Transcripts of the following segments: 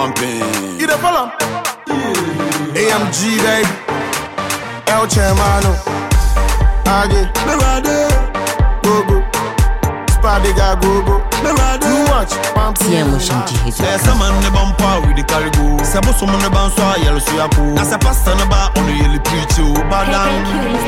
Pumping. You the follow? AMG baby. El Chairmano. Age. Merade, Go go. Spadiga go go. merade. Too much. Pump Tia motion Jesus. Sɛ sɛ man ne ba mpa we de carry go sɛ bosom ne ba nso a yɛre so yɛako na sɛ pastor ne ba ɔno yɛle preach o badan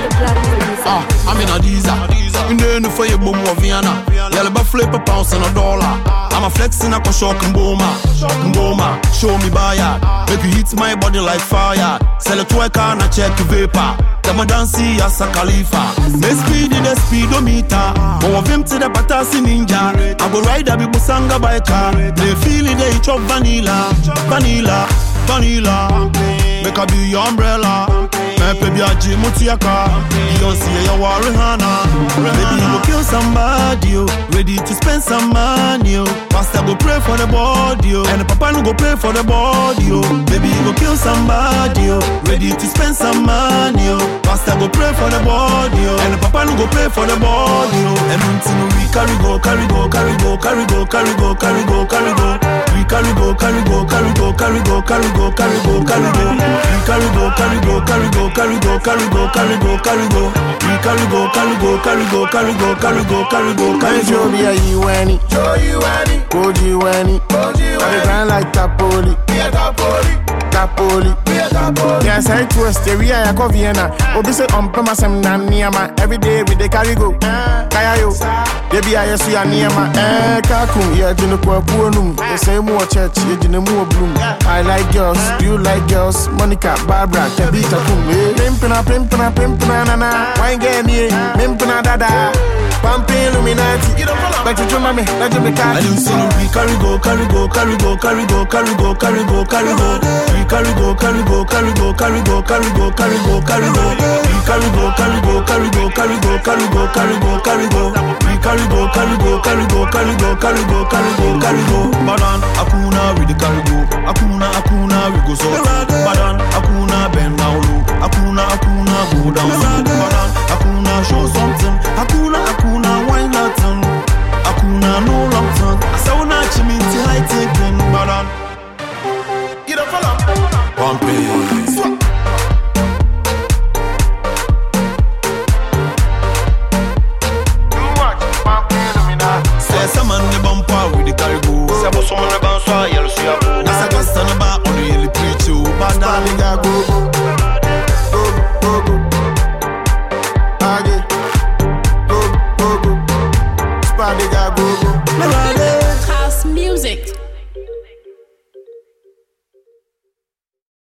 Ah, I'm in Adiza. In the end, for your boom of Vienna. Yellow but flip a pounds and a dollar. I'm a flexing a shock and boma. Boma, show me buyer. Make you hit my body like fire. Sell it to a car and a check vapor. Come a dance as a Khalifa. Me speed in the speedometer. Go of him to the Patasi Ninja. I go ride a Bibusanga biker. They feel it, they chop vanilla. Vanilla, vanilla. Make a be your umbrella. Pepe bi aji mutiaka Beyonce ya wa Rihanna Baby you go kill somebody oh. Ready to spend some money oh. Pastor go pray for the body oh. And the papa no go pray for the body oh. Baby you go kill somebody oh. Ready to spend some money oh. Pastor go pray for the body oh. And the papa no go pray for the body oh. And until we carry go carry go carry go carry go carry go carry go carry go We carry go carry go carry go carry go carry go carry go carry go We carry go carry go carry go carry go carry go carry go carry go We carry go carry go carry go carry go carry go carry go carry Can show go me a you any? Show you any Could you any? Hold you I dey grind like Tapoli. Be a tapoli Tapoli. Be a tapoli Yes, I twist the we are a Vienna. Obi say on premise I'm na niama. Every day we dey carry go. Kaya yo. They be a yesu ya niama. Eh, kakum. Yeah, jino kwa puonum. The same more church. Yeah, jino more bloom. I like girls. You like girls. Monica, Barbara, Tabitha, kum. Eh, pimpina, pimpina, pimpina, nana. Wine game, yeah. Pimpina, dada. Pumping Illuminati. But you mami, let you be I cat. didn't see no we carry go, carry go, carry go, carry go, carry go, carry go, carry go. We carry go, carry go, carry go, carry go, carry go, carry go, carry go. We carry go, carry go, carry go, carry go, carry go, carry go, carry go. We carry go, carry go, carry go, carry go, carry go, carry go, carry go. Badan akuna we the carry go. Akuna akuna we go so. Badan akuna bend down low. Akuna akuna go down low.